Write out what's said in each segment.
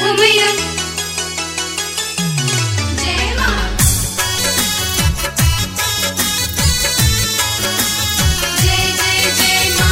हो मैया जय माँ जय जय जय माँ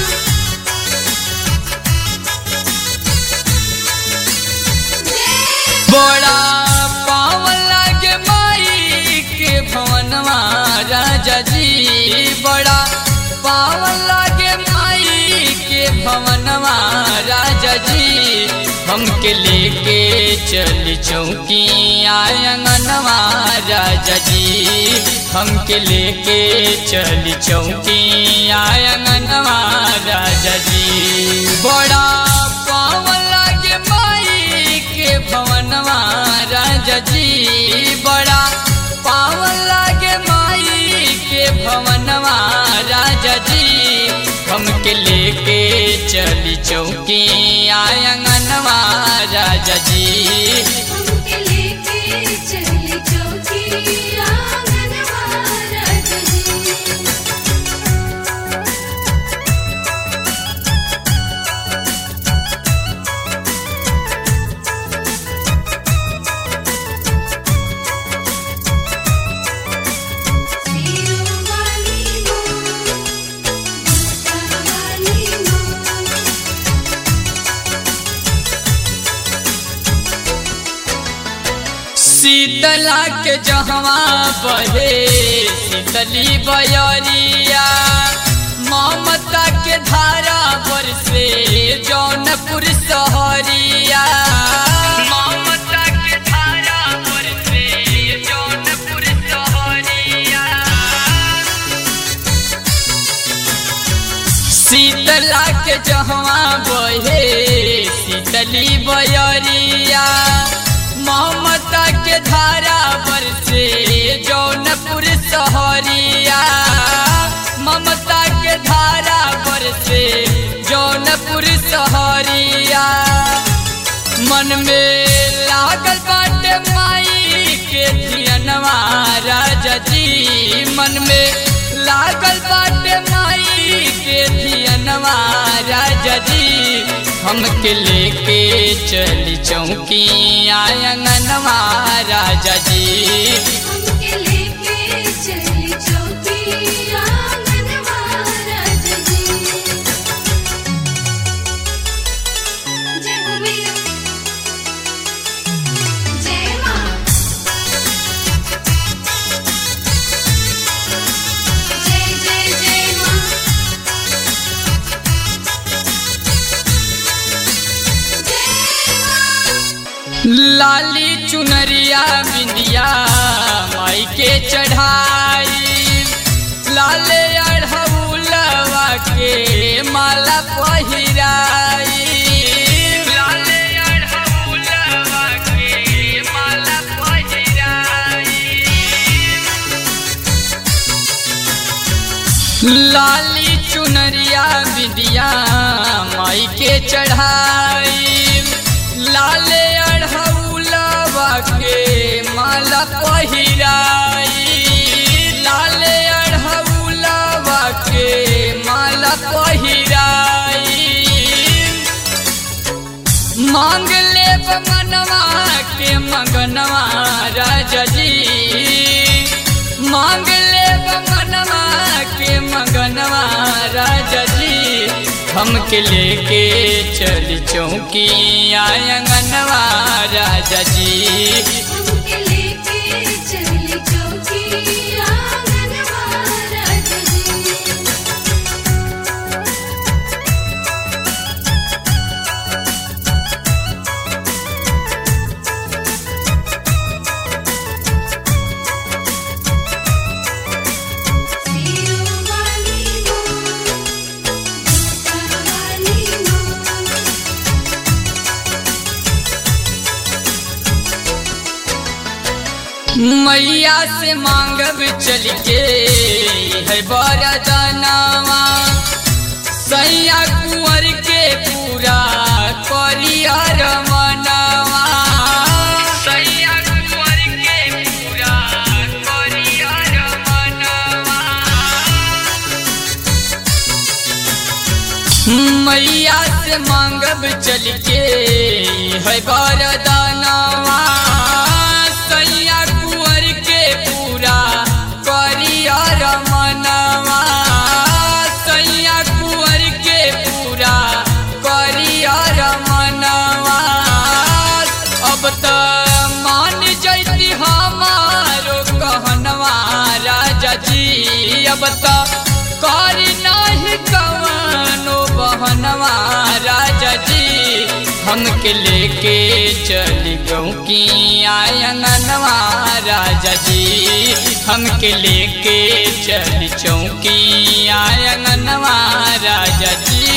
जय बड़ा पावन लागे माई के भवनवा राजा जी बड़ा पावन लागे माई के भवनवा राजा जी हमके लेके चली चौकी आंगनवा राजा जी हमके लेके चली चौकी आंगनवा राजा जी बड़ा पावन लागे माई के भवनवा राजा जी बड़ा पावन लागे माई के भवनवा राजा जी हमके लेके चली चौकी आंगनवा राजा जी हमके लेके चली चौकी आंगनवा राजा जी सिरों वाली माँ माता वाली माँ शीतला के जहवा बहे शीतली बयरिया ममता के धारा पर से जौनपुर सहरिया ममता के धारा पर से जौनपुर सहरिया शीतला के जहवा बहे शीतली बयरिया ममता के धारा पर से जौनपुर सहरिया ममता के धारा पर से जौनपुर सहरिया मन में लागल बाटे माई के धियनवा राजा जी मन में लागल बाटे माई के धियनवा राजा जी हमके लेके चली चौकी आंगनवा राजा जी हमके लेके चली चौकी आंगनवा राजा जी जय हो मैया जय माँ जय जय जय माँ जय माँ लाली चुनरिया बिंदिया माई के चढ़ाई लाले अढ़ौलवा के माला पहिराई लाले अढ़ौलवा के माला पहिराई लाली चुनरिया बिदिया माई के चढ़ाई लाले अढ़ौलवा के माला पहिराई लाले अढ़ौलवा के माला पहिराई मांग ले मनवा के मगनवा राजा जी मांग ले मनवा के मगनवा राजा जी हमके लेके चली चौकी आंगनवा राजा जी हमके लेके चली चौकी आंगनवा राजा जी सिरों वाली माँ माता वाली माँ मैया से मांगब चल के है बरदनवा सैया कुंवर के पूरा करियर मनवा सैया कुंवर के पूरा करियर मनवा मैया से मांगब चल के है बरदान हमके लेके चली गऊ की आयंगनवा राजा जी हमके लेके चली चौकी आयंगनवा राजा जी